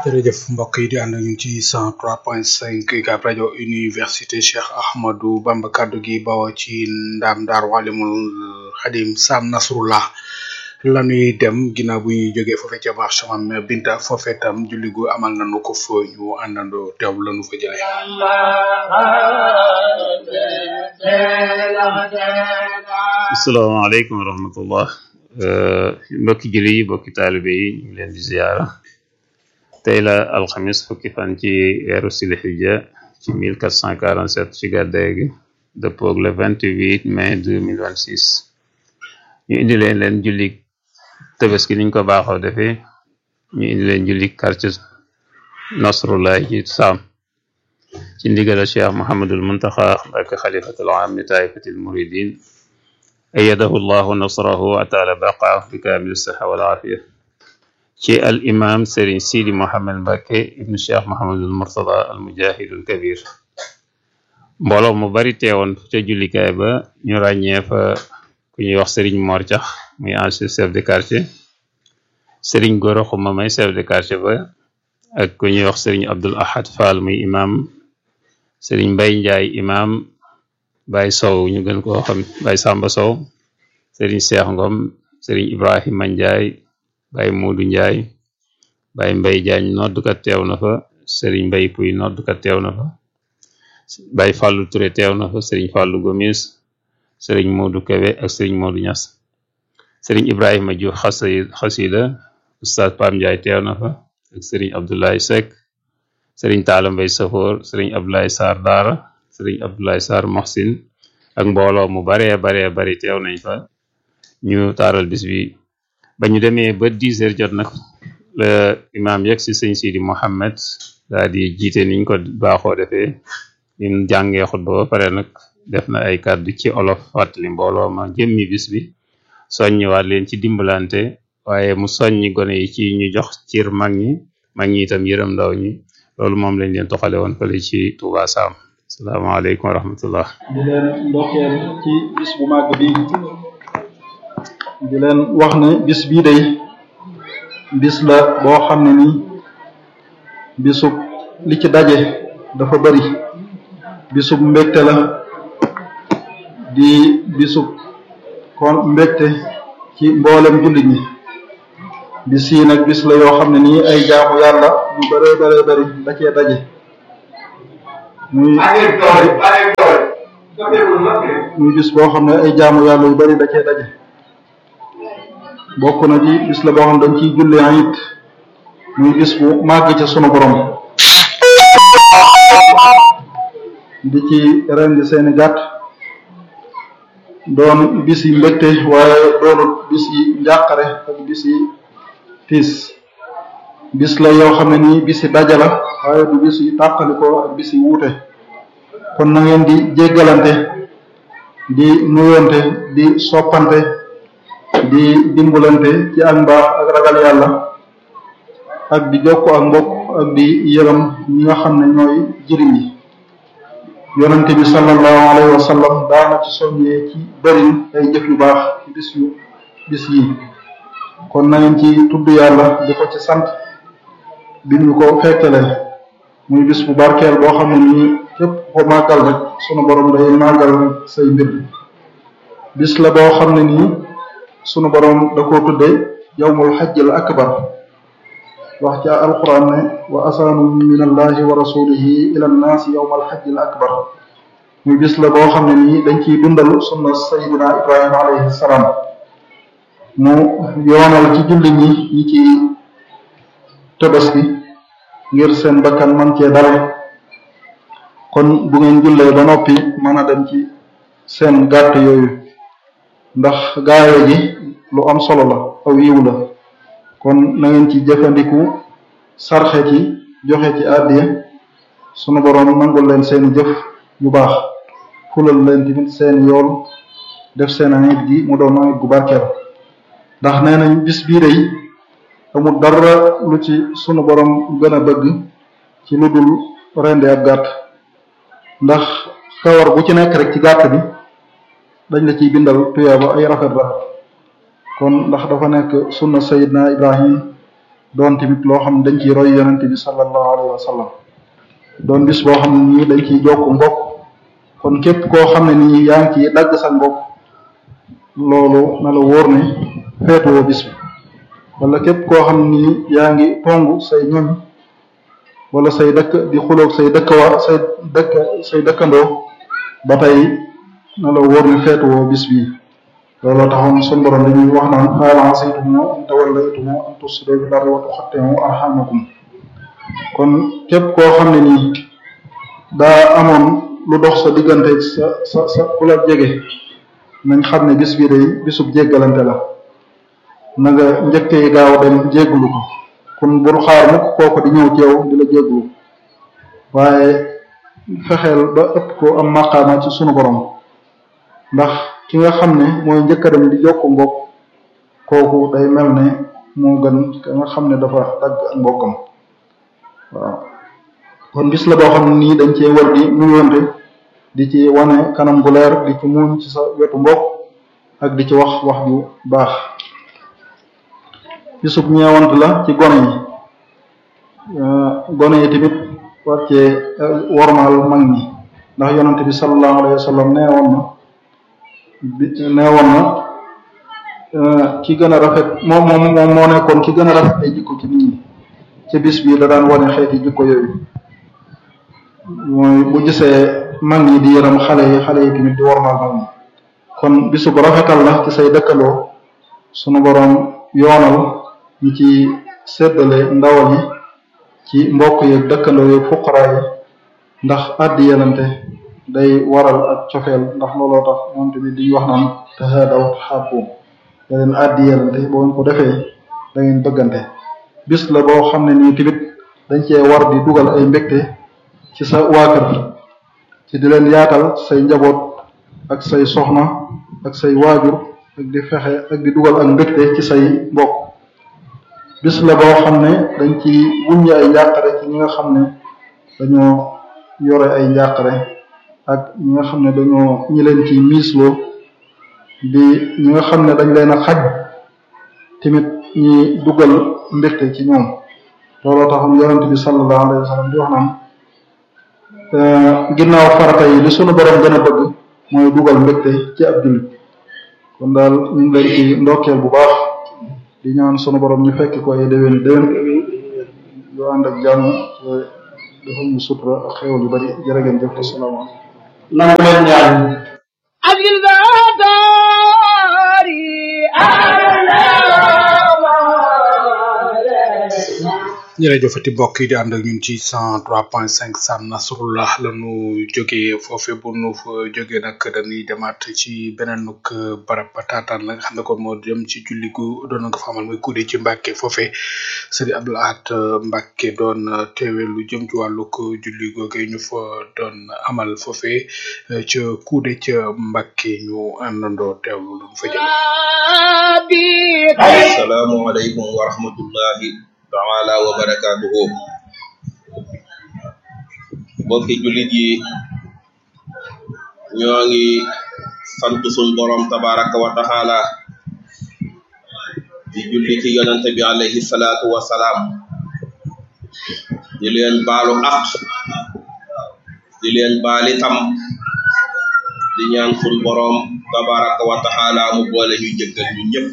jërëjëf mbokk yi di ànd ak ñun ci 103.5 UCAB rajo université Cheikh Ahmadou Bamba kaddu gi bawoo ci ndaam daar walimul xadim Sam Nasrullah la ñuy dem ginnaaw bu ñuy jógee foofee ca marché mam Binta foofee tam julli gu amal nañu ko fa ñu àndandoo teew la ñu fa jëlee. asalaamaaleykum wa rahmatullah mbokki julli yi mbokki taalibe yi ñu ngi leen di ziyaara tey la alxamis fukki fan ci weeru silhijja ci 1447 ci gàddaay gi dëppoog le 28 mai 2026 ñu indi leen leen julli tabaski niñ ko baaxoo defee ñu indi leen julli quartier nasrullah ci saam ci ndigal cheikh mohamadul muntaxa ak xalifatul am li taifatil muridin ayadahu llahu nasrahu wa taala baqaa bi kaamil sixa wal aafiya ci al imam Serigne Sidi Mohamed Mbacke ibnu cheikh Mohamadul Murtada al mujahidul kabir mbooloo mu bari teewoon ca jullikaay ba ñu ràññee fa ku ñuy wax Serigne Mor Cax muy ancien chef de quartier Serigne Goro Xuma may chef de quartier ba ak ku ñuy wax Serigne Abdul Ahad Fall muy imam Serigne Mbay Njaay imam Baye Sow ñu gën koo xam Baye Samba Sow Serigne Cheikh Ngom Serigne Ibrahima Njaay Baye Moodu Njaay Baye Mbay Jaañ noddukat teew na fa Serigne Mbay Puy noddukat teew na fa Baye Fàllu Ture teew na fa Serigne Fàllu Gomis Serigne Moodu Kebe ak Serigne Moodu Ñas Serigne Ibrahima Diouf xasida Oustaz Pam Njaay teew na fa ak Serigne Abdoulaye Seck Serigne Taala Mbay Safoor Serigne Abdoulaye Sarr Daara Serigne Abdoulaye Sarr Mohsin ak mbooloo mu baree baree bari teew nañ fa ñu taaral bis bi ba ñu demee ba dix heures jot nag la imaam yegg si sëñ Sidi Mohammed daal di jiite niñ ko baaxoo defee lim jàngee xutba ba pare nag def na ay kàddu ci olof fàttali mbooloo ma jëmmi bis bi soññiwaat leen ci dimbalante waaye mu soññi gone yi ci ñu jox cir mag ñi mag ñi itam yërëm ndaw ñi loolu moom lañ leen toxale woon fële ci Touba Sam salaamaaleykum wa rahmatullah di leen ndokkeel ci bis bu màgg bi di leen wax ne bis bii day bis la boo xam ne nii bisub li ci daje dafa bari bisub mbégte la di bisub kon mbégte ci mboolem jullit ñi bis yi nag bis la yoo xam ne nii ay jaamu yàlla yu bëree bëree bëri da cee daje muy muy bis boo xam ne ay jaamu yàlla yu bari da cee daje bokk na ci bis la boo xam ne dañ ciy julli it muy bis bu màgg ca sunu borom di ci rendi seeni gàtt doon bis yi mbégte waaye doonut bis yi njàqare ak bis yi tiis bis la yoo xam ne nii bis yi daja la waaye du bis yi tàqalikoo ak bis yi wuute kon na ngeen di jéggalante di nuyonte di soppante di dimbalante ci ak mbaax ak ragal yàlla ak di jokko ak mbokk ak di yërëm ñi nga xam ne ñooy jëriñ yi yonente bi sallallahu alayhi wa sallam daana ci soññee ci bërin ay jëf yu baax ci bis yu bis yi kon na ngeen ci tudd yàlla di ko ci sant bi ñu ko fekkale muy bis bu barkeel boo xam ne nii képp ko màggal rek sunu borom day màggal say mbir bis la boo xam ne nii sunu borom da koo tudde yawmul xajjil akbar wax ca alquran ne wa asaanu min allahi wa rasulihi ila nnaasi yawmal xajjil akbar muy bis la boo xam ne nii dañ ciy dundal sunna sayidina ibrahima alayhi salaam mu yoonal ci julli ñi ñi ci tabaski ngir seen bakkan man cee dal kon bu ngeen jullee ba noppi mën a dem ci seen gàtt yooyu ndax gaayo ji lu am solo la aw yiw la kon na ngeen ci jëfandiku sarxe ci joxe ci àddiya sunu boroom nangul leen seeni jëf yu baax fulal leen tamit seen yool def seen anit gi mu doon anit gu barkeel ndax nee nañ bis bii day amul dara lu ci sunu boroom gën a bëgg ci lu dul rendi ab gàtt ndax kawar bu ci nekk rek ci gàtt bi dañ la ciy bindal tuyaaba ay rafet rafet kon ndax dafa nekk sunna sayidna ibrahim doon tamit loo xam ne dañ ciy roy yonente bi sallallahu alayhi wa sallam doon bis boo xam ne nii dañ ciy jokk mbokk kon képp koo xam ne nii yaa ngi ciy dagg sa mbokk loolu na la wóor ne feetuwoo bis bi wala képp koo xam ne nii yaa ngi tongu say ñoñ wala say dëkk di xuloog say dëkkwa say dëkk say dëkkandoo ba tey na la wóor ne feetuwoo bis bi looloo taxoon sun borom dañuy wax naan hal asaytum in tawallaytum an tufsidu fil ardi wa tuqatti'u arhamakum kon képp koo xam ne nii daa amoon lu dox sa diggante sa sa sa ku la jege nañ xam ne bis bi day bisub jéggalante la na nga njëkkee gaaw dem jégglu ko kon bul xaar mukk kooku di ñëw ci yow di la jégglu waaye fexeel ba ëpp ko am maqaama ci sunu borom ndax ki nga xam ne mooy njëkk a dem di jokk mbokk kooku day mel ne moo gën ka nga xam ne dafa dagg ak mbokkam waaw kon bis la boo xam ne nii dañ cee war di nuyonte di ci wane kanam bu leer di ci muuñ ci sa wetu mbokk ak di ci wax wax ju baax bisub ñeewant la ci gone yi gone yi tamit war cee wormaal mag ñi ndax yonante bi sallallahu alayhi wa sallam nee woon na bi nee woon na ki gën a rafet moom moom moom moo nekkoon ki gën a rafet ay jikko ci nit ñi ci bis bi da daan wane xeeti jikko yooyu mooy bu gisee mag ñi di yërëm xale yi xale yi tamit di wormaal mag ñi kon bisu bu rafetal la ci say dëkkaloo sunu boroom yoonal ñi ci séddale ndawal yi ci mbokk yeeg dëkkandoo yeeg fuqaraa yi ndax addi yelante day waral ak cofeel ndax looloo tax moom tamit di wax naan tahaadaw tahabbu da leen addi yelante boo ko defee da ngeen bëggante bis la boo xam ne nii tamit dañ cee war di dugal ay mbégte ci sa waa kër ci di leen yaatal say njaboot ak say soxna ak say waajur ak di fexe ak di dugal ak mbégte ci say mbokk bis la boo xam ne dañ ci wuññi ay njàqare ci ñi nga xam ne dañoo yore ay njàqare ak ñi nga xam ne dañoo ñi leen ci miisloo di ñi nga xam ne dañ leen a xaj tamit ñi dugal mbégte ci ñoom looloo taxam yonent bi sallallahu alayhi wa sallam di wax naan ginnaaw farata yi li sunu borom gën a bëgg mooy dugal mbégte ci ab jullit kon daal ñu ngi leen ci ndokkeel bu baax di ñaan sunu borom ñu fekk ko ay déwén déwén yu ànd ak jàmm dafa ñu sutura ak xéwal yu bari jërë ngeen jëf asalaamaaleykum nangu leen ñaan jërëjëfati mbokk yi di ànd ak ñun ci cent trois point cinq Sam Nasrullah la ñu jógee foofe bu nu fa jógee nag dañuy demaat ci beneen nuk barab ba taataan la nga xam ne kon moo dem ci julli gu doon nga fa amal muy kuude ci Mbàkke foofe sëriñ Abdul Ahad Mbàkke doon teewe lu jëm ci wàllug julli googe ñu fa doon amal foofe ca kuude ca Mbàkke ñu àndandoo teewlu lu mu fa jëlee. asalaamaaleykum wa rahmatullahi taala wa barakaatuhu mbokki jullit yi ñoo ngi sant sun borom tabaraka wa taala di julli ci yonante bi alayhi salaatu wa salaam di leen baalu aq di leen baali tam di ñaan sun borom tabaraka wa taala mu boole ñu jëggal ñu ñëpp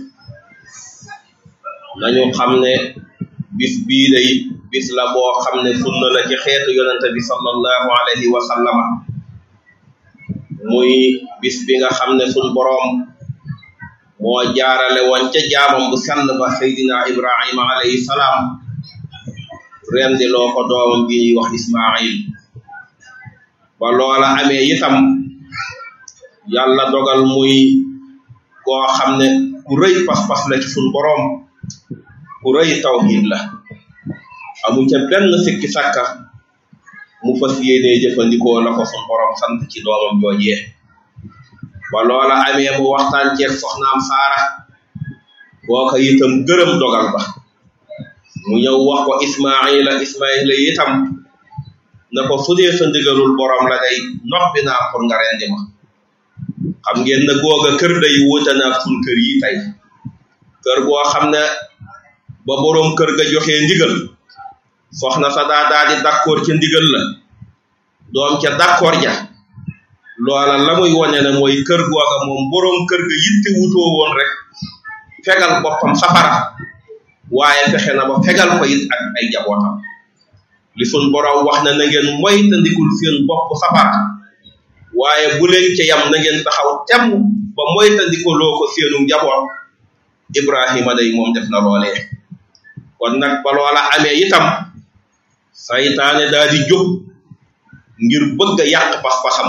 nañu xam ne bis bii day bis la boo xam ne sunna la ci xeetu yonente bi sallallahu alayhi wa sallama muy bis bi nga xam ne sun boroom moo jaarale woon ca jaamam bu sell ba seydina ibrahima alayhi salaam rendi loo ko doomam bi ñuy wax ismail ba loola amee itam yàlla dogal muy koo xam ne ku rëy pas-pas la ci sun boroom ku rëy tawhid la amu ca benn sikki sàkka mu fas yéenee jëfandikoo la ko sun borom sant ci doomam joojee ba loola amee mu waxtaan ceeg soxnaam saara kooka itam gërëm dogal ba mu ñëw wax ko ismaila ismaila itam na ko su dee sa ndigalul borom la day noppi naa pour nga rendi ma xam ngeen na googa kër day wuute naa sun kër yi tey kër goo xam ne ba boroom kër ga joxe ndigal soxna sa daa daa di d'accord ca ndigal la doom ca d'accord ja loola la muy wone ne mooy kër googa moom boroom kër ga yitte wutoo woon rek fegal boppam safara waaye fexe na ba fegal ko it ak ay jabootam li sun borom wax na na ngeen moytandikul seen bopp safara waaye bu leen ca yam na ngeen taxaw temm ba moytandikuloo ko seenu njaboot Ibrahima day moom def na loolee kon nag ba loola amee itam saytaane daal di jóg ngir bëgg a yàq pas-pasam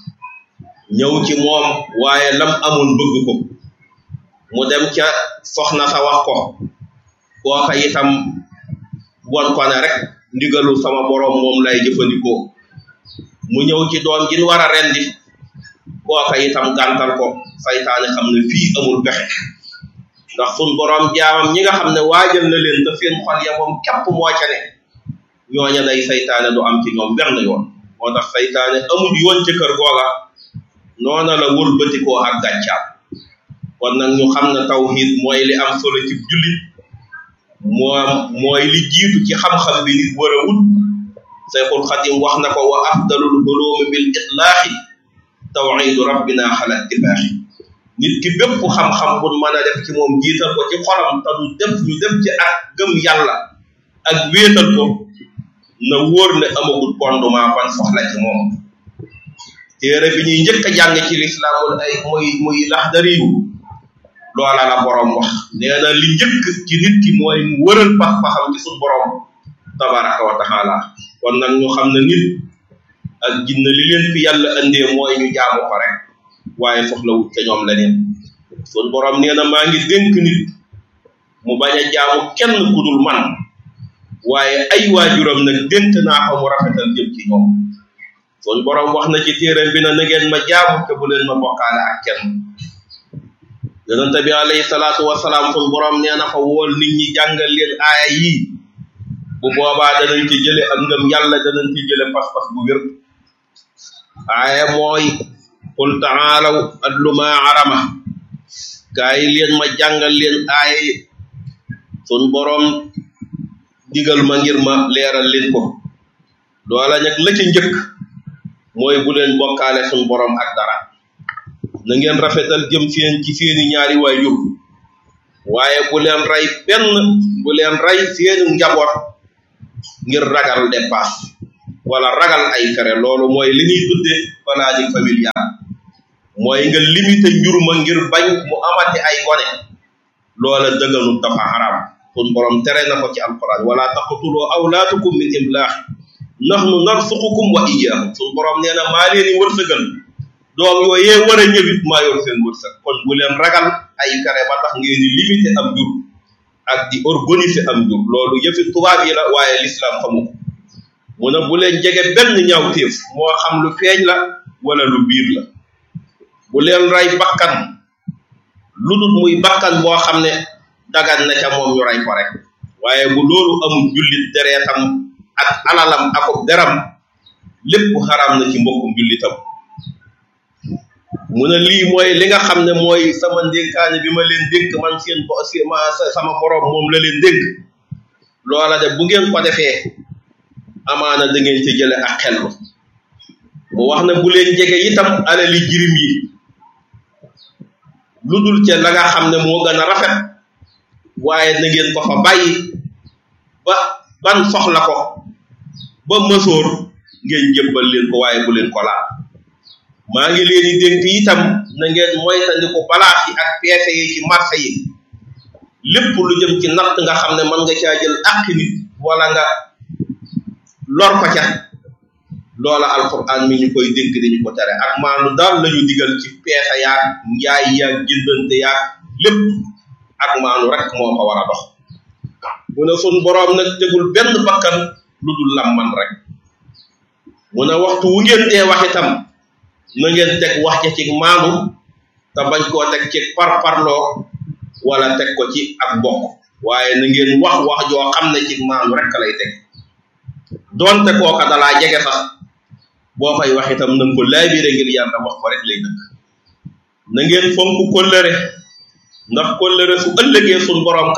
ñëw ci moom waaye lam amoon bëgg ko mu dem ca soxna sa wax ko kooka itam won ko ne rek ndigalu sama borom moom lay jëfandikoo mu ñëw ci doom ji war a rendi kooka itam gàntal ko saytaane xam ne fii amul pexe ndax sun borom jaamam ñi nga xam ne waajal na leen te seen xol ya moom képp moo ca ne ñooña day saytaane du am ci ñoom benn yoon moo tax saytaane amul yoon ci kër googa noona la wëlbatikoo ak gàccaam kon nag ñu xam ne tawhid mooy li am solo ci jullit moom mooy li jiitu ci xam-xam bi nit war a wut Sayxul Xadim wax na ko wa afdalul hulumi bil itlaaxi tawxidu rabbina xala ittifaaxi nit ki bépp xam-xam bu mën a def ci moom jiital ko ci xolam te du def ñu def ci ak gëm yàlla ak wéetal ko na wóor ne amagul fondement ban soxla ci moom téere bi ñuy njëkk a jàng ci lislaamul ay muy muy laxdariyu loola la borom wax nee na li njëkk ci nit ki mooy mu wëral pax-paxam ci suñ borom tabaraka wa taala kon nag ñu xam ne nit ak jinne li leen fi yàlla andee mooy ñu jaamu ko rek waaye soxlawut ca ñoom leneen suñ borom nee na maa ngi dénk nit mu bañ a jaamu kenn ku dul man waaye ay waajuram nag dénk naa ko mu rafetal jëm ci ñoom suñ borom wax na ci téere bi na na ngeen ma jaamu te bu leen ma bokkaale ak kenn yonente bi alayhi salaatu wasalaam sun borom nee na ko wool nit ñi jàngal leen aaya yii bu boobaa danañ ci jële ak ngëm yàlla danañ ci jële pas-pas bu wér aaya mooy qul taalaw adlu ma arama gaa yi leen ma jàngal leen aaya yi sun borom digal ma ngir ma leeral leen ko loola nag la ca njëkk mooy bu leen bokkaale sun borom ak dara na ngeen rafetal jëm seen ci seeni ñaari waajur waaye bu leen rey benn bu leen rey seeni njaboot ngir ragal dépasse wala ragal ay fere loolu mooy li ñuy tudde planning familial mooy nga limité njur ma ngir bañ mu amati ay gone loola dëgganul dafa haram sun borom tere na ko ci alquran wala taqtulu awlaatukum min imlaax nahnu narsuqukum wa iyyahum sun borom nee na maa leen di wërsëgal doom yooyee war a ñëwit maa yor seen wërsëg kon bu leen ragal ay fere ba tax ngeen di limité am jur ak di organiser am jur loolu yëfi tubaab yi la waaye l'islam xamu ko mu ne bu leen jege benn ñaawteef moo xam lu feeñ la wala lu biir la bu leen rey bakkan lu dul muy bakkan boo xam ne dagan na ca moom ñu rey ko rek waaye bu loolu amul jullit dereetam ak alalam akub deram lépp xaram na ci mbokkum jullitam mu ne lii mooy li nga xam ne mooy sama ndénkaane bi ma leen dénk man seen bo ma sama borom moom la leen dénk loola de bu ngeen ko defee amaana da ngeen ci jële ak xellu mu wax ne bu leen jege itam alali jirim yi lu dul ca la nga xam ne moo gën a rafet waaye na ngeen ko fa bàyyi ba ban soxla ko ba mësoor ngeen jëbbal leen ko waaye bu leen ko laal maa ngi leen di dénk itam na ngeen moytandiku balaas yi ak peese yi ci marché yi lépp lu jëm ci natt nga xam ne mën nga caa jël àq nit wala nga lor ko ca loola alquran mi ñu koy dénk dañu ko tere ak maanu daal lañu digal ci peese yaag njaay yaag jëndante yaag lépp ak maanu rek moo ko war a dox mu ne sun boroom nag tegul benn bakkan lu dul lam man rek mu ne waxtu wu ngeen dee wax itam na ngeen teg wax ca ci maanu te bañ koo teg ci parparloo wala teg ko ci ak mbokk waaye na ngeen wax wax joo xam ne ci maanu rek lay teg doonte kooka dalaa jege sax boo fay wax itam na nga ko laabire ngir yàlla wax ko rek lay dëkk na ngeen fonk kóllëre ndax kóllëre su ëllëgee sun borom kat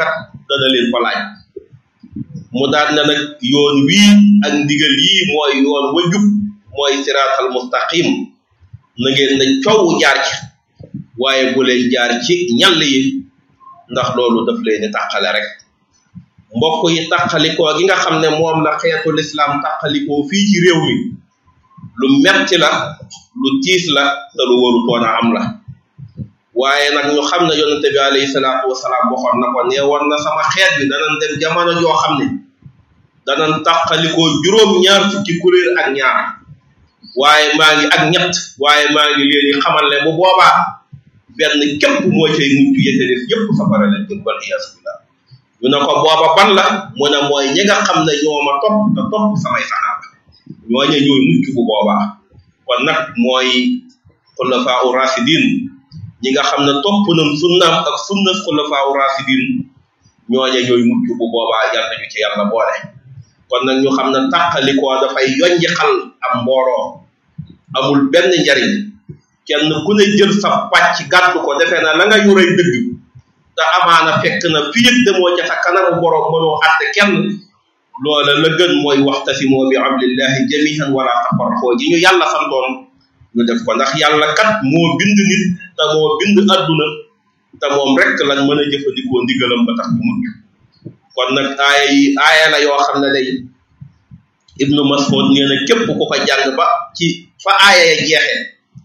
dana leen ko laaj mu daal na nag yoon wii ak ndigal yii mooy yoon wa jub mooy siraatal mustaqim na ngeen na coow jaar ci waaye bu leen jaar ci ñall yi ndax loolu daf leen di tàqale rek mbokk yi tàqalikoo gi nga xam ne moom la xeetu lislaam tàqalikoo fii ci réew mi lu metti la lu tiis la te lu warutoon a am la waaye nag ñu xam ne yonente bi alayhi salaatu wasalaam waxoon na ko nee woon na sama xeet bi danañ dem jamono joo xam ne danañ tàqalikoo juróom-ñaar fukki kuréel ak ñaar waaye maa ngi ak ñett waaye maa ngi leen di xamal ne bu boobaa benn képp moo cay mucc yete def yépp safara leen jëm wal iyaasu billah ñu ne ko booba ban la mu ne mooy ñi nga xam ne ñoo ma topp te topp samay saxaaba ñooñe ñooy mucc bu boobaa kon nag mooy xulafaa u rasidin ñi nga xam ne topp nañ sunnaam ak sunna xulafaa u rasidin ñooñe ñooy mucc bu boobaa yal nañu ci yàlla boole kon nag ñu xam ne tàqalikoo dafay yonji xal am mbooloo amul benn njariñ kenn ku ne jël sa pàcc gàddu ko defee na la nga yorey dëgg te amaana fekk na fi yëg demoo ca sa kanamu borom mënoo àtte kenn loola la gën mooy waxtasimoo bi hablillahi jamihan wala tafarraqoo ji ñu yàlla santoon ñu def ko ndax yàlla kat moo bind nit te moo bind adduna te moom rek lañ mën a jëfandikoo ndigalam ba tax bu mujj kon nag aaya yi aaya la yoo xam ne day ibnu mas'ud nee na képp ku ko jàng ba ci fa aaya ya jeexee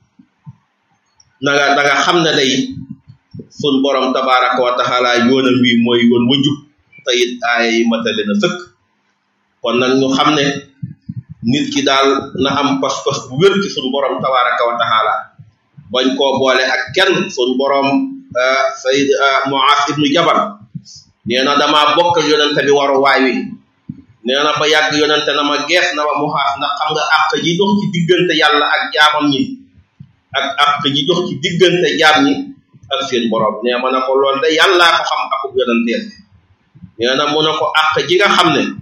na nga da nga xam ne day sun borom tabaraka wa taala yoonam wi mooy yoon wajub te it aaya yi matale na sëkk kon nag ñu xam ne nit ki daal na am pas-pas bu wér ci sun borom tabaraka wa taala bañ koo boole ak kenn sun borom sayid Muaz ibnu Jabal nee na dama bokk yonente bi waru waay wi nee na ba yàgg yonente na ma gees na ma Muaz ndax xam nga àq ji dox ci diggante yàlla ak jaamam ñi ak àq ji dox ci diggante jaam ñi ak seen borom nee ma ne ko lool de yàllaa ko xam akub yonenteel nee na mu ne ko àq ji nga xam ne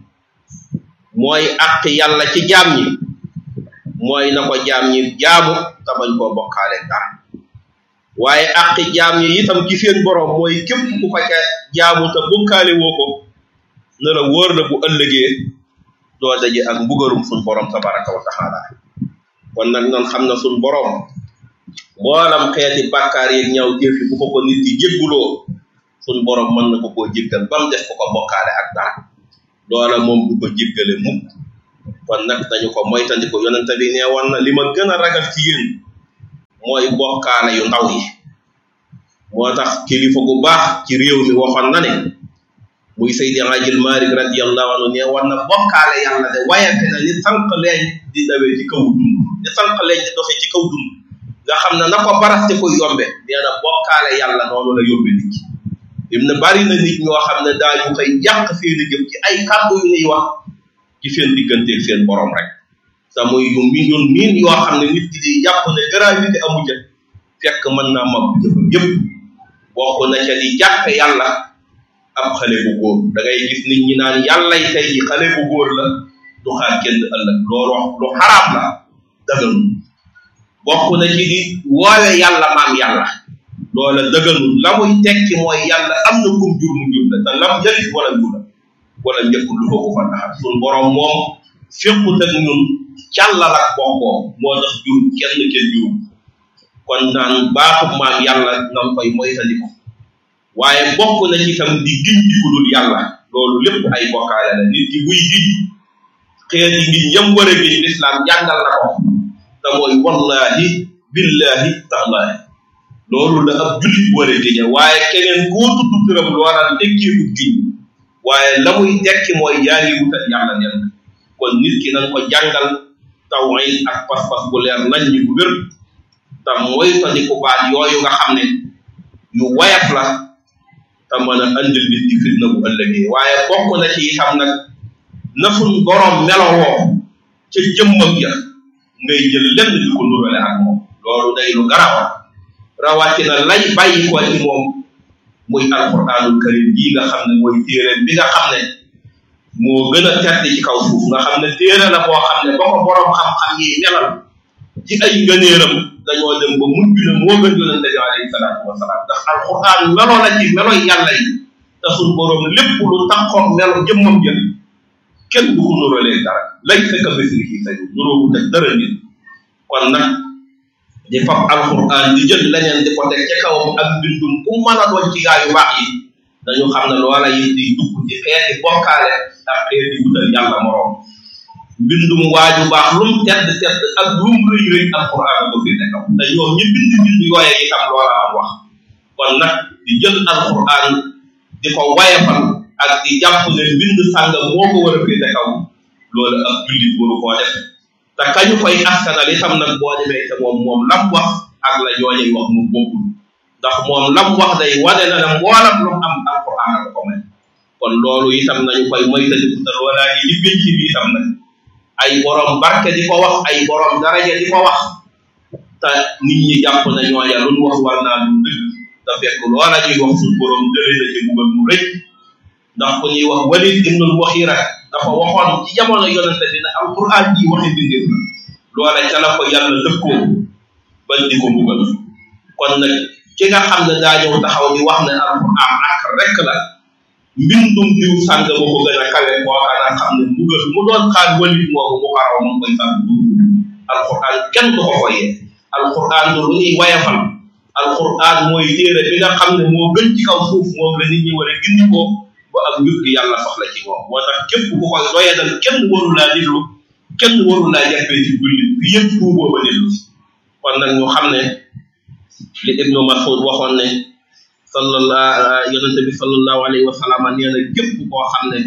mooy àq yàlla ci jaam ñi mooy na ko jaam ñi jaamu te bañ koo bokkaale dara waaye àq jaam ñi itam ci seen borom mooy képp ku ko ca jaamu te bokkaale woo ko ne la wóor na bu ëllëgee doo daje ak mbugarum suñ borom tabaraka wa taala kon nag nan xam na suñ borom mboolam xeeti bàkkaar yeeg ñaaw jëf yi bu ko ko nit yi jégguloo suñ borom mën na ko koo jéggal ba mu def ko ko bokkaale ak dara loola moom du ko jéggale mukk kon nag dañu ko moytandiku yonente bi nee woon na li ma gën a ragal ci yéen mooy bokkaale yu ndaw yi moo tax kilifa gu baax ci réew mi waxoon na ne muy Seydi Ajil Malik radiyallahu anhu nee woon na bokkaale yàlla de wayante na ni sànq leen di dawee ci kaw dund ni sànq leen di doxee ci kaw dund nga xam ne na ko baraste ko yombe nee na bokkaale yàlla noonu la yombe nit ki im na bari na nit ñoo xam ne daañu koy yàq seeni jëf ci ay kàddu yu ñuy wax ci seen digganteeg seen borom rek te muy yu mi ñun miin yoo xam ne nit ki di jàpp ne gravité amu ca fekk mën naa mab jëfam yëpp bokk na ca di jàppe yàlla ab xale bu góor da ngay gis nit ñi naan yàllay tey ji xale bu góor la du xaar kenn ëllëg loolu wax lu xaraam la daganu bokk na ci di woowe yàlla maam yàlla loola dëgganul la muy tekki mooy yàlla am na kum jur mu jur la te lam jëlit wala jura wala njëkkul lu ko ko fa taxat sun borom moom féqut ak ñun càllal ak bokkoo moo tax jur kenn kenn juru kon naan baaxub maam yàlla nga koy moytandiku waaye bokk na ci tam di giñ di ku dul yàlla loolu lépp ay bokkaale la nit ki buy giñ xeeti ngiñ yam war a giñ lislaam jàngal na ko te mooy wallahi billahi taalahi loolu la ab jullit war a giñe waaye keneen koo tudd turam loola tekkeekut giñ waaye la muy tekki mooy yaa ngi wutal yàlla nen kon nit ki nañ ko jàngal tawhid ak pas-pas bu leer nañ ñi bu wér te mooy tandiku baat yooyu nga xam ne yu wayaf la te mën a andil nit ki fitna bu ëllëgee waaye bokk na ci itam nag na suñ borom melowoo ca jëmmam ja ngay jël lenn di ko nurale ak moom loolu day lu garawa rawatina lay bàyyi ko ci moom muy alquranul karim bii nga xam ne mooy téere bi nga xam ne moo gën a tedd ci kaw suuf nga xam ne téere la boo xam ne ba ko borom xam-xam yi melal ci ay ngëneeram dañoo dem ba mujj ne moo gën yonente bi alayhi salaatu wasalaam ndax alquran meloo la ci meloy yàlla yi te suñ borom lépp lu taxoon melo jëmmam jël kenn du ko nuróolee dara lay fekk mislihi say nuróowu te dara nit kon nag di fab alquran di jël leneen di ko teg ca kawam ak mbindum ku mën a doon ci gaa yu baax yi dañu xam ne loola it di dugg ci xeeti bokkaale ak xeeti wutal yàlla moroom mbindum waaju baax lum tedd tedd ak lum rëy rëy alquran ko fi kaw te ñoom ñi bind bind yooye itam loola am wax kon nag di jël alquran di ko wayefal ak di jàpp ne mbind sàngam moo ko war a féete kaw loolu ak jullit waru koo def te kañu koy askanal itam nag boo demee te moom moom lam wax ak la ñooñuy wax mu bokkul ndax moom lam wax day wane na ne mboolam lu am alquran ak ko may kon loolu itam nañu koy moytandiku te loolaa yi li pénc bi itam nag ay borom barke di ko wax ay borom daraja di ko wax te nit ñi jàpp na ñooña lu ñu wax war naa lu dëgg te fekk loola ñuy wax suñu borom jëlee na ci mbugal mu rëy ndax ku ñuy wax walid ibnul waxira dafa waxoon ci jamono yonente bi ne alquran ji waxi bindir la loola ca la ko yàlla dëkkoo ba di ko mbugal kon nag ki nga xam ne daa ñëw taxaw di wax ne alquran ak rek la mbindum diw sàng ma ko gën a kawe kooka na xam ne mbugal mu doon xaar walid moomu mu xaraw moom koy sàng alquran kenn du ko foyee alquran du lu ñuy wayafal alquran mooy téere bi nga xam ne moo gën ci kaw suuf moom la nit ñi war a gindi ko ba ak njub gi yàlla soxla ci moom moo tax képp ku koy doyadal kenn waru laa diglu kenn waru laa jàppee ci jullit bi yëpp tuuboo ba dellu si kon nag ñu xam ne li ibnu masud waxoon ne sallallahu yonente bi sallallahu alayhi wa sallam nee na képp koo xam ne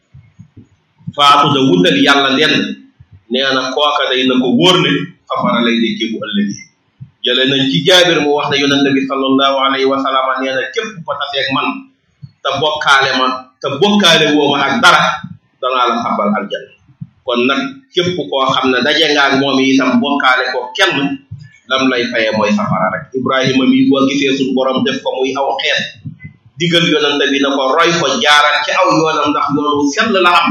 faatu da wutal yàlla lenn nee na kooka day na ko wóor ne safara lay nekkee bu ëllëgee jële nañ ci jaabir mu wax ne yonente bi sallallahu alayhi wa sallam nee na képp ko taseeg man te bokkaale ma te bokkaale woo ma ak dara danaa la xabal aljanna kon nag képp koo xam ne daje nga ak moom itam bokkaale ko kenn lam lay fayee mooy safara rek ibrahima mi boo gisee suñ borom def ko muy aw xeet digal yonente bi na ko roy ko jaaral ci aw yoonam ndax yoonu sell la am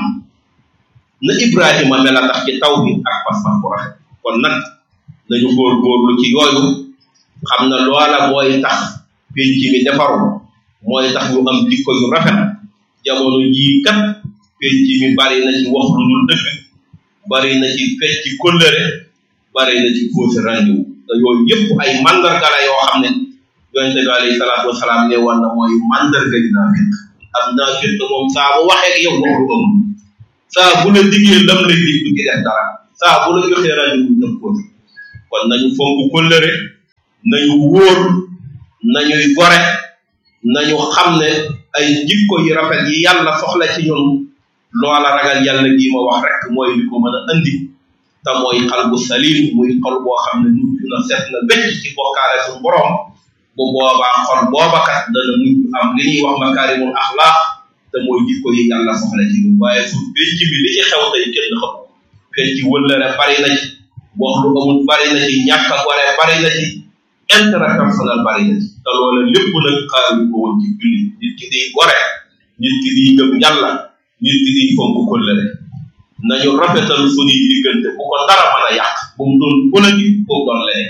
na ibrahima mel a tax ci taw bi ak pas-pas bu rafet kon nag nañu góorgóorlu ci yooyu xam na loola mooy tax penc mi defaru mooy tax ñu am jikko yu rafet jamono jii kat penc mi bari na ci wax lu dul dëgg bari na ci fecc kóllëre bari na ci fausse rendez-vous te yooyu yëpp ay mandarga la yoo xam ne yonente bi alayhi salaatu wasalaam ne woon na mooy mandarga yi naafiq am naafiq moom saa bu waxee ak yow wax lu amul saa bu la diggee lam lay dig du ci def dara saa bu la joxee rendez-vous dem ko kon nañu fonk kóllëre nañu wóor nañuy gore nañu xam ne ay jikko yu rafet yi yàlla soxla ci ñun loola ragal yàlla gi ma wax rek mooy li ko mën a andi te mooy xal bu salim muy xol boo xam ne mujj na set na becc ci bokkaale suñu borom bu boobaa xol booba kat dana mujj am li ñuy wax makaarimul axlaaq te mooy jikko yi yàlla soxla ci ñun waaye su becc bi li ci xew tey kenn xam fen ci wëllëre bari na ci wax lu amul bari na ci ñàkk a gore bari na ci intérêt personnel bari na ci te loola lépp nag xaaruñu ko woon ci julli nit ki di gore nit ki di gëm yàlla nit ki di fonk kóllëre nañu rafetal suñuy diggante bu ko dara mën a yàq bu mu doon politique bu mu doon leneen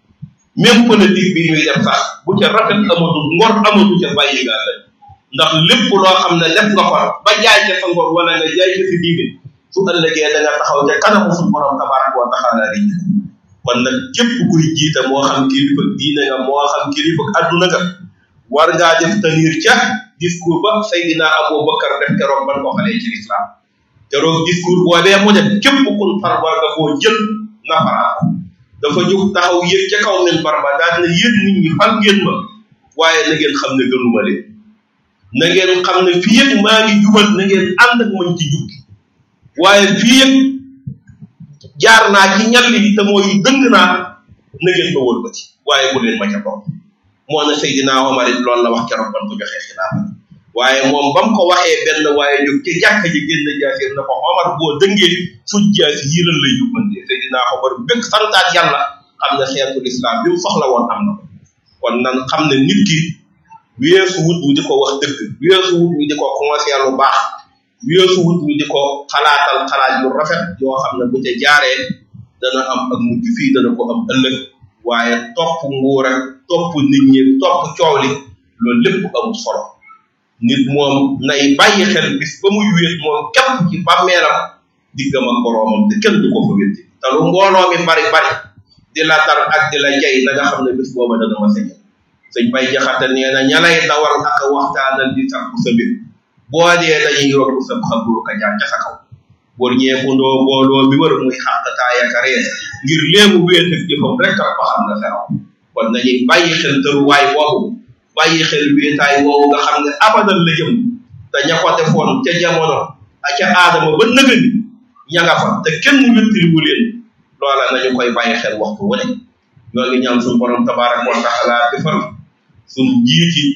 même politique bi ñuy def sax bu ca rafet amatu ngor amatu ca bàyyi gaa la ndax lépp loo xam ne def nga ko ba jaay ca sa ngor wala nga jaay ca sa diine su ëllëgee da nga taxaw ca kanamu suñu borom tabaraka wa taala ri kon nag képp kuy jiite moo xam kilifa diine nga moo xam kilifa adduna nga war ngaa def tenir ca discours ba Seydina Abou Bakar def keroog ban ko xalee ci l'islam keroog discours boobee mu def képp kun far war nga koo jël nafaraat ko dafa jóg taxaw yéeg ca kaw min barba daal ne yéen nit ñi fal ngeen ma waaye na ngeen xam ne gënuma leen na ngeen xam ne fii yëpp maa ngi jubal na ngeen ànd ak man ci jub waaye fii yëpp jaar naa ci ñal yi te mooy dëng naa na ngeen ma wër ba ci waaye bu leen ma ca topp moo na Seydina Omar it loolu la wax keroog ban ko joxee xilaafa waaye moom ba mu ko waxee benn waaye jóg ci jàkka ji génn jaasir na ko Omar boo dëngee su jaasi yi lan lay jubbantee Seydina Omar bëgg santaat yàlla xam ne xeetul islam bi mu soxla woon am na ko kon nan xam ne nit ki weesu wut wi di ko wax dëgg weesu wut wi di ko conseiller lu baax weesu wut wi di ko xalaatal xalaat yu rafet yoo xam ne bu ca jaaree dana am ak mujj fii dana ko am ëllëg waaye topp nguur ak topp nit ñi topp coow li loolu lépp amul solo nit moom nay bàyyi xel bis ba muy wéet moom képp ci bàmmeelam diggam ak boroomam te kenn du ko fa wétti te lu mbooloo mi bari bari di la dar ak di la jay na nga xam ne bis booba dana ma sëñ sëñ bay jaxate nee na ñalay dawal ak a waxtaanal di sàkku sa mbir boo dee dañuy yokku sa xabru ka jaar ca sa kaw bor ñeekundoo mbooloo mi wër muy xàqtaaya ka ree ngir léemu wéet ak jëfam rek ak ba xam na feraw kon nañuy bàyyi xel tëruwaay boobu bàyyi xel wéetaay woowu nga xam ne abadan la jëm te ña ko defoon ca jamono a ca aadama ba nëgëni ña nga fa te kenn wéttiliwu leen loola nañu koy bàyyi xel waxtu wu ne ñoo ngi ñaan suñu borom tabaraka wa taala defar suñu njiiti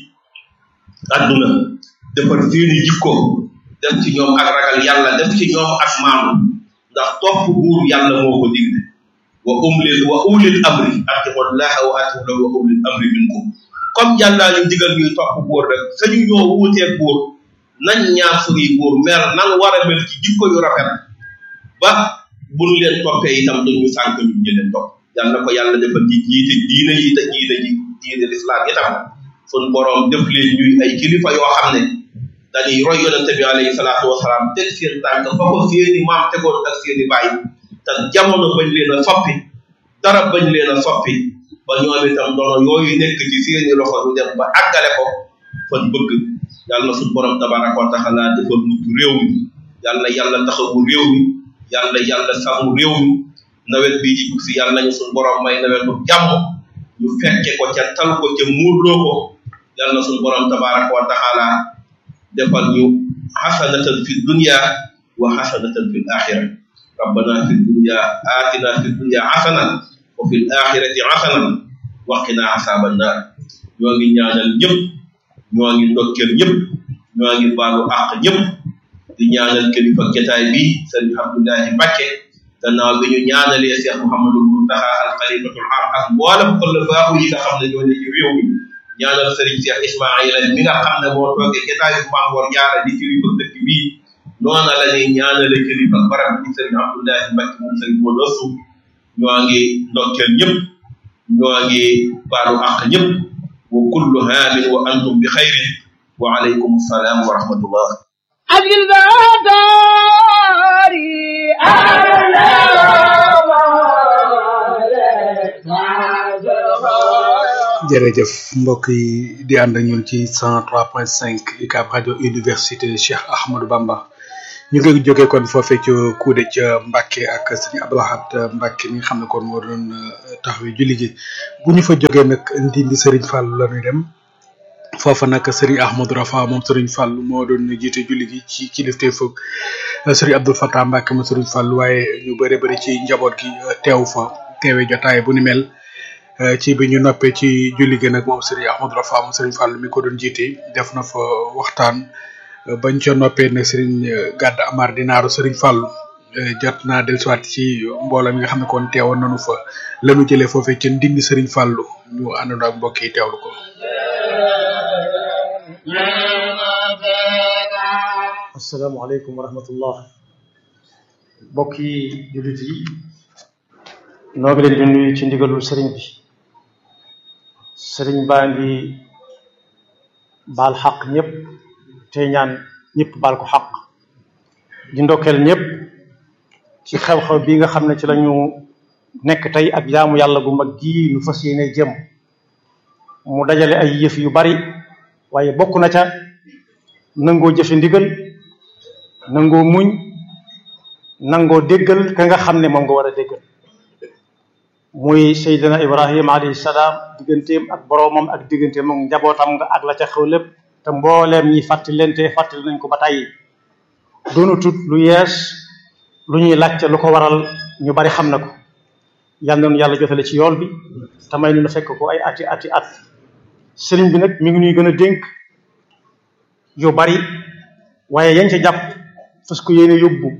adduna defar seeni jikko def ci ñoom ak ragal yàlla def ci ñoom ak maanu ndax topp buur yàlla moo ko digle wa umlil wa ulil amri atiqullaha wa atiqu wa ulil amri minkum comme yàllaa ñu digal ñuy topp buur rek sañu ñoo wuuteeg buur nañ ñaar suñuy buur mel nan war a mel ci jikko yu rafet ba buñ leen toppee itam duñu sànk ñu jëleen topp yàlla na ko yàlla defal ci jiite diine yi te diine ji diine lislaam itam sun borom def leen ñuy ay kilifa yoo xam ne dañuy roy yonente bi alayhi salaatu wasalaam teg seen tànk fa ko seeni maam tegoon ak seeni baay te jamono bañ leen a soppi dara bañ leen a soppi ba ñoom itam doono yooyu nekk ci seeni loxo ñu dem ba àggale ko fan bëgg yàlla na suñ borom tabaraka wa taala defal mucc réew mi yàlla na yàlla taxawu réew mi yàlla yàlla sàmm réew mi nawet bii di jub si yàlla nañu suñ borom may nawetu jàmm ñu fekke ko ca tal ko ca muurloo ko yàlla na suñ borom tabaraka wa taala defal ñu xasanatan fi dunya wa xasanatan fi alaxira rabbana fi dunya atina fi dunya xasanan wa fi alaxirati xasanan wa qina asaban naar ñoo ngi ñaanal ñëpp ñoo ngi ndokkeel ñëpp ñoo ngi baalu àq ñëpp di ñaanal kilifa jotaay bi sëriñ Abdoulahi Mbacke gannaaw bi ñu ñaanalee Cheikh Mouhamadul Muntaxa al xalifatul am ak mboolem xulafaahu yi nga xam ne ñoo ne ci réew mi ñaanal sëriñ Cheikh Ismaila mi nga xam ne moo toogee jotaayu Maam Mor Jaara di kilifa dëkk bii noona la ñuy ñaanale kilifa barab bi sëriñ Abdoulahi Mbacke moom sëriñ Modou Assou ñoo ngi ndokkeel ñëpp ñoo ngi baalu àq ñëpp wa kullu haamin wa antum bi xayrin wa alaykum salaam wa rahmatullah أجل ذاتاري jërëjëf mbokk yi di ànd ak ñun ci 103.5 UCAB rajo université Cheikh Ahmadou Bamba ñu ngi jógee kon foofee ca Kuude ca Mbacke ak sëñ Abdoulahat Mbacke mi nga xam ne kon moo doon taxawee julli gi bu ñu fa jógee nag ndindi Serigne Fall la ñuy dem foofa nag Serigne Ahmadou Rafa moom Serigne Fall moo doon jiite julli gi ci kilifte foog Serigne Abdou Fatah Mbacke ma Serigne Fall waaye ñu bëri bëri ci njaboot gi teew fa teewee jotaay bu ni mel. ci bi ñu noppee ci julli gi nag moom Serigne Ahmadou Rafa moom Serigne Fall mi ko doon jiite def na fa waxtaan bañ ca noppee nag Serigne Gàdd Amar dinaaru Serigne Fall jot naa dellusiwaat ci mbooloo mi nga xam ne kon teewoon nañu fa lanu jëlee foofee ca ndindi Serigne Fall ñu àndandoo ak mbokk yi teewlu ko. asalaamaaleykum wa rahmatullah mbokk yi jullit yi noo ngi leen di nuyu ci ndigalul sëriñ bi sëriñ baa ngi baal xaq ñëpp te ñaan ñëpp baal ko xaq di ndokkeel ñëpp ci xew-xew bi nga xam ne ci lañu nekk tey ak jaamu yàlla gu mag gii nu fas yéene jëm mu dajale ay yëf yu bari waaye bokk na ca nangoo jëfe ndigal nangoo muñ nangoo déggal ka nga xam ne moom nga war a déggal muy Seydina Ibrahima alayhi salaam digganteem ak boroomam ak digganteem ak njabootam nga ak la ca xew lépp te mbooleem ñi fàttali leen te fàttali nañ ko ba tey doonatut lu yees lu ñuy laajte lu ko waral ñu bari xam na ko yal nañu yàlla jotale ci yool bi te may nu fekk ko ay ati ati at sëriñ bi nag mi ngi ñuy gën a dénk yu bari waaye yañ ca jàpp fas ko yéene yóbbu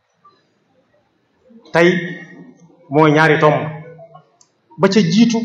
tey mooy ñaari tomb ba ca jiitu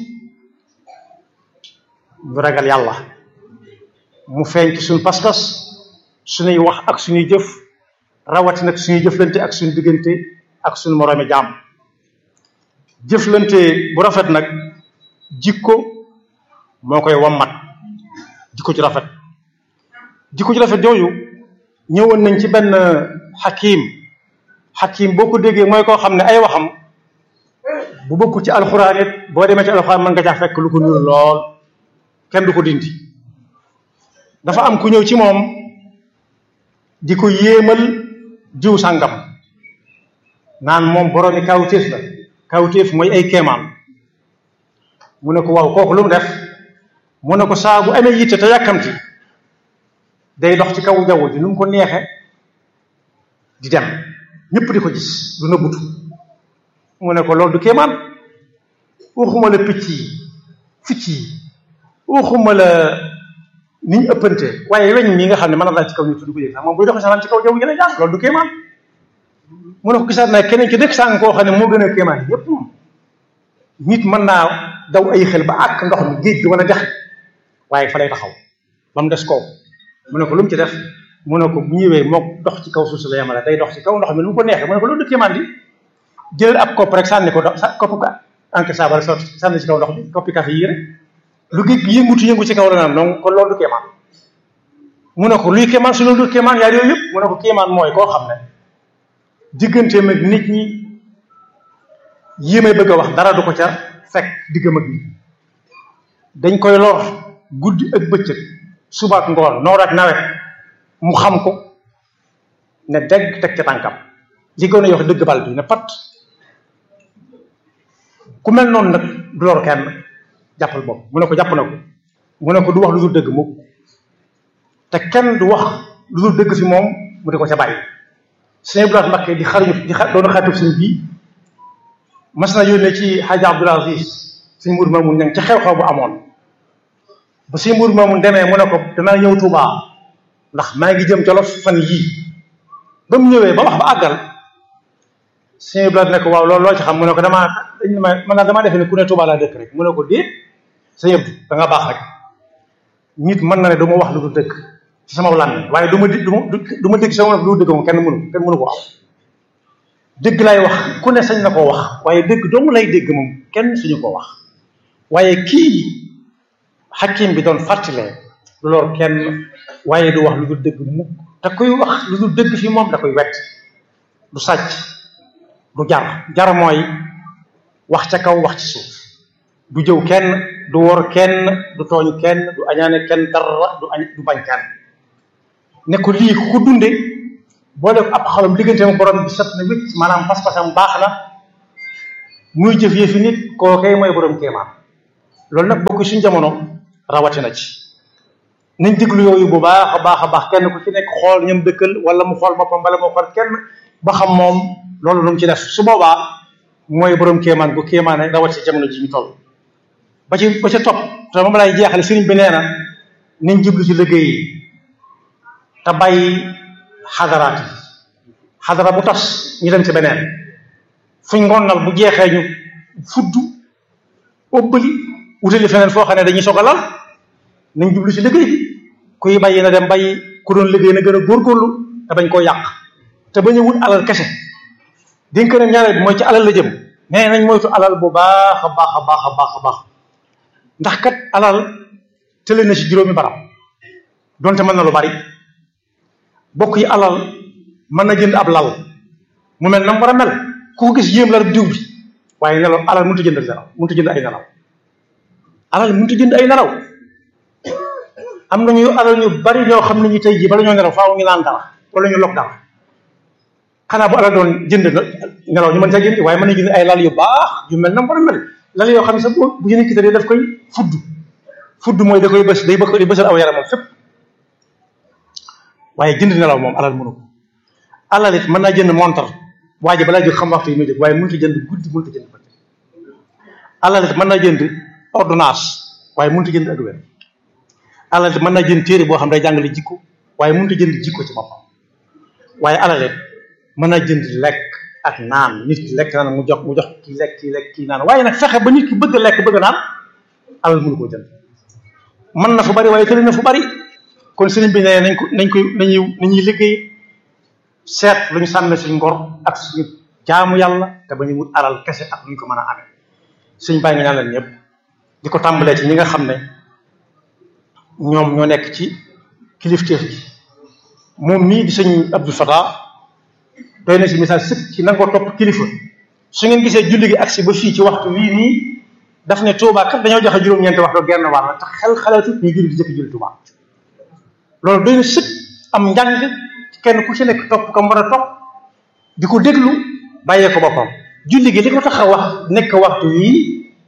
ñu ragal yàlla mu feeñ ci suñu pas-pas suñuy wax ak suñuy jëf rawatina ak suñuy jëflante ak suñu diggante ak suñu moroomi jaam jëflante bu rafet nag jikko moo koy wammat jikko ci rafet jikko ju rafet jooju ñëwoon nañ ci benn xakim xakim boo ko déggee mooy koo xam ne ay waxam bu bokku ci alxuraan it boo demee ci alxuraan mën nga caa fekk lu ko nuru lool kenn du ko dindi dafa am ku ñëw ci moom di ko yéemal jiw sàngam naan moom boroomi kawtéef la kawtéef mooy ay kéemaan mu ne ko waaw kooku lu mu def mu ne ko saa bu amee yitte te yàkkamti day dox ci kaw jaww ji nu mu ko neexe di dem ñëpp di ko gis du nëbbutu mu ne ko loolu du kéemaan waxuma la picc yi picc yi waxuma la ni ñu ëppante waaye weñ mi nga xam ne mën na daal ci kaw nit du ko yëg sax moom buy doxee sax ci kaw jaww ji gën a jàng loolu du kéemaan mu ne ko gisaat naa keneen ki dëkk sàng koo xam ne moo gën a kéemaan yépp moom nit mën naa daw ay xel ba àkk ndox mi géej gi mën a dex waaye fa lay taxaw ba mu des kaw mu ne ko lu mu ci def mu ne ko bu ñëwee moo dox ci kaw suuf si la yemale day dox ci kaw ndox mi nu mu ko neexee mu ne ko loolu du kéemaan di jël ab kopp rek sànni ko sa kopp ka enquête saa bala sotti sànni ci kaw ndox mi koppi café yi rek lu géej gi yëngutu yëngu ci kaw la naan donc kon loolu du kéemaan mu ne ko luy kéemaan su loolu du kéemaan yaar yooyu yëpp mu ne ko kéemaan mooy koo xam ne digganteem ak nit ñi yi may bëgg a wax dara du ko ca fekk diggam ak nit dañ koy lor guddi ak bëccëg suba ak ngoon noor ak nawet mu xam ko ne dégg teg ca tànkam li gën a yox dëgg bal bi ne pat ku mel noonu nag du lor kenn jàppal bopp mu ne ko jàpp na ko mu ne ko du wax lu dul dëgg mukk te kenn du wax lu dul dëgg fi moom mu di ko ca bàyyi sëñ Ibrahima Mbakke di xaruñu di xa doon xaritub sëñ bii mas na yónnee ci Hadj Abdoul Aziz sëñ Mour Mamoun ñang ci xew-xew bu amoon ba sëñ Mour Mamoun demee mu ne ko danaa ñëw Touba ndax maa ngi jëm Jolof fan yii ba mu ñëwee ba wax ba àggal sëñ Ibrahima ne ko waaw loolu loo ci xam mu ne ko damaa dañ ma man naa damaa defe ne ku ne Touba laa dëkk rek mu ne ko déet sëñ Abdou da nga baax rek nit mën na ne du ma wax lu du dëgg ci sama làmmiñ waaye du ma du ma du ma dégg sama lu dëgg moom kenn mënu kenn mënu ko am dëgg lay wax ku ne sañ na koo wax waaye dëgg doomu lay dégg moom kenn suñu ko wax waaye kii xakim bi doon fàttalee du lor kenn waaye du wax lu dul dëgg mukk te kuy wax lu dul dëgg fi moom da koy wet du sàcc du jar jar mooy wax ca kaw wax ci suuf du jëw kenn du wor kenn du tooñ kenn du añaane kenn dara du añ du bañ kenn ne ko lii ku ko dunde boo def ab xalam diggante ma borom bi set na wécc maanaam pas-pasam baax na muy jëf yëfi nit kookee mooy borom kéemaan loolu nag bokk suñ jamono rawatina ci nañ déglu yooyu bu baax a baax a baax kenn ku ci nekk xool ñam dëkkal wala mu xool boppam wala mu xool kenn ba xam moom loolu lu mu ci def su boobaa mooy borom kéemaan gu kéemaane rawat ci jamono ji ñu toll ba ci ba ca topp te moom lay jeexale sëriñ bi nee na nañ jublu ci liggéey yi te bàyyi xadaraat yi xadara bu tas ñu dem ci beneen fuñ ngonnal bu jeexee ñu fudd ëbbali wutali feneen foo xam ne dañuy soog a lal nañ jublu ci liggéey bi kuy bàyyi na dem bàyyi ku doon liggéey na gën a góorgóorlu te bañ koo yàq te bañ a wut alal kese dénk na ñaareel bi mooy ci alal la jëm nee nañ moytu alal bu baax a baax a baax a baax a baax ndax kat alal tële na ci juróomi barab donte mën na lu bari bokk yi alal mën na jënd ab lal mu mel na mu war a mel ku ko gis yéem la rek diw bi waaye nelaw alal mënut a jënd nelaw mënut a jënd ay nelaw alal mënut a jënd ay nelaw am na ñu alal ñu bari ñoo xam ne ñu tey jii bala ñoo nelaw faaw ñu naan dara wala ñu lok dara xanaa bu alal doon jënd nelaw ñu mën caa jënd waaye mën na jënd ay lal yu baax yu mel na mu war a mel lal yoo xam ne sax bu bu ñu kitee daf koy fudd fudd mooy da koy bës day bëgg di bësal aw yaramam fépp waaye jënd nelaw moom alal mënu ko alal it mën naa jënd montar waa ji balaa jóg xam waxtu yi muy jóg waaye mënut a jënd guddi mënut a jënd bëccëg alal it mën naa jënd ordonnance waaye mënut a jënd ak wér alal it mën naa jënd téere boo xam day jàngale jikko waaye mënut a jënd jikko ci boppam waaye alal it mën naa jënd lekk ak naan nit ki lekk naan mu jox mu jox kii lekk kii lekk kii naan waaye nag fexe ba nit ki bëgg a lekk bëgg a naan alal mënu koo jënd mën na fu bari waaye tëri na fu bari kon sëriñ bi nee nañ ko nañ koy nañuy nañuy liggéey seet lu ñu sànne suñ ngor ak suñu jaamu yàlla te ba ñu wut alal kese ak lu ñu ko mën a amee suñ bàyyi nga ñaan leen ñëpp di ko tàmbalee ci ñi nga xam ne ñoom ñoo nekk ci kilifteef gi moom mii di sëñ Abdou Fatah doy na si misaal sëkk ci nangoo topp kilifa su ngeen gisee julli gi agsi ba fii ci waxtu wii nii daf ne Touba kat dañoo joxe juróom-ñeenti waxtu genn wàll te xel xalaatu ñu julli di jëkk julli Touba loolu doy na sëkk am njàng kenn ku ci nekk topp kam war a topp di ko déglu bàyyee ko boppam julli gi li ko tax a wax nekk waxtu wii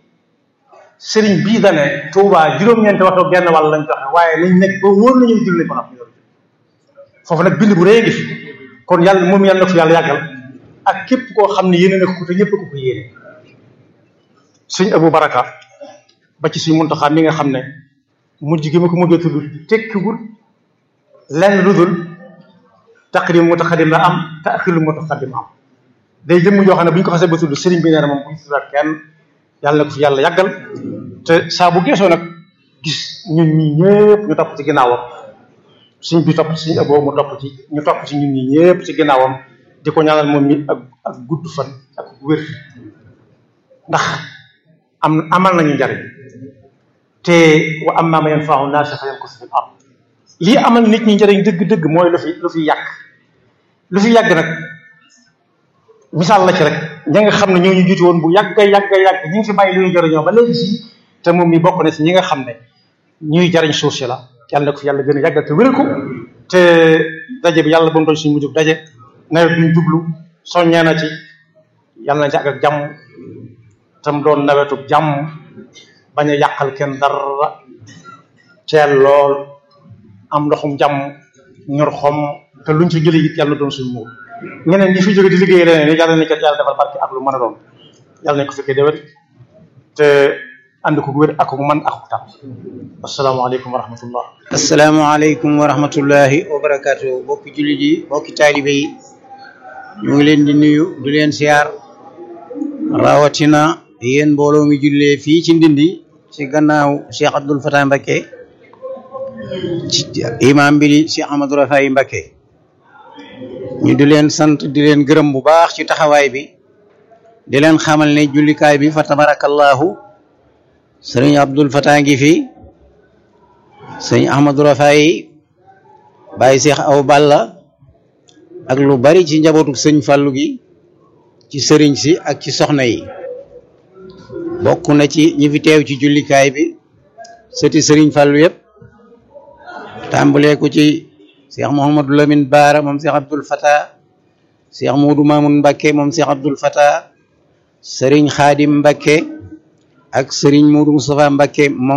sëriñ bii dane Touba juróom-ñeenti waxtu genn wàll lañ joxe waaye nañ nekk ba wóor nañu julli ko nag foofu nag bind bu rëy ngi fi kon yàlla moom yàlla na ko fi yàlla yàggal ak képp koo xam ne yéene na ko te ñëpp ko ko yéene suñ Abu Baraka ba ci suñ Muntaxa mi nga xam ne mujj gi ma ko mujjee tudd tekkiwul lenn lu dul taqdim mutaqaddim la am taaxiru mutaqaddim am day jëmm joo xam ne bu ñu ko xasee ba tudd sëriñ bi nee na moom bu ñu tuddaat kenn yàlla na ko fi yàlla yàggal te saa bu geesoo nag gis ñun ñi ñëpp ñu topp ci ginnaawam suñ bi topp ci suñ aboo mu topp ci ñu topp ci ñun ñi ñëpp ci ginnaawam di ko ñaanal moom mi ak ak gudd fan ak wér ndax am amal nañu njariñ te wa amma man yanfa'u naasa fa yamkusu fil ard lii amal nit ñi njariñ dëgg-dëgg mooy lu fi lu fi yàgg lu fi yàgg nag misaal la ci rek ña nga xam ne ñoo ñu jiitu woon bu yàgg yàgg yàgg ñi ngi fi bàyyi lu ñuy jariñoo ba léegi si te moom mi bokk na si ñi nga xam ne ñuy jariñ suuf si la yàlla na ko fi yàlla gën a yàggal te wéral ko te daje bi yàlla ba mu doon suñu mujjub daje nawet bi ñu jublu soññee na ci yàlla na ci àgg ak jàmm tam doon nawetu jàmm bañ a yàqal kenn dara teel lool am ndoxum jàmm ñor xom te luñ ci jëlee it yàlla na doon suñu muur ñeneen ñi fi jóge di liggéey leneen ni yàlla nañ ko yàlla defal barke ak lu mën a doon yàlla nañ ko fekkee déwén te ànd ko wér ak man ak tam asalaamaaleykum wa rahmatullah asalaamaaleykum wa rahmatullahi wa barakaatu bokki jullit yi bokki taalibe yi ñu ngi leen di nuyu di leen siyaar rawatina yéen mbooloo mi jullee fii ci ndindi ci gannaaw Cheikh Abdoul Fatah Mbacké ci imam bi di Cheikh Amadou Rafaay Mbacké ñu di leen sant di leen gërëm bu baax ci taxawaay bi di leen xamal ne jullikaay bi fa tabarakallahu sëriñ Abdoul Fatah ngi fi sëriñ Ahmadou Rafaay Baye Cheikh Aw Balla ak lu bari ci njabootu sëñ Fallou gi ci sëriñ si ak ci soxna yi bokk na ci ñi fi teew ci jullikaay bi sëti sëriñ Fallou yëpp tàmbalee ko ci Cheikh Mouhamadou Lamine Baara moom Cheikh Abdoul Fatah Cheikh Moudou Mamoun Mbacké moom Cheikh Abdoul Fatah sëriñ Khadim Mbacké ak sëriñ Moudou Moustapha Mbacké moom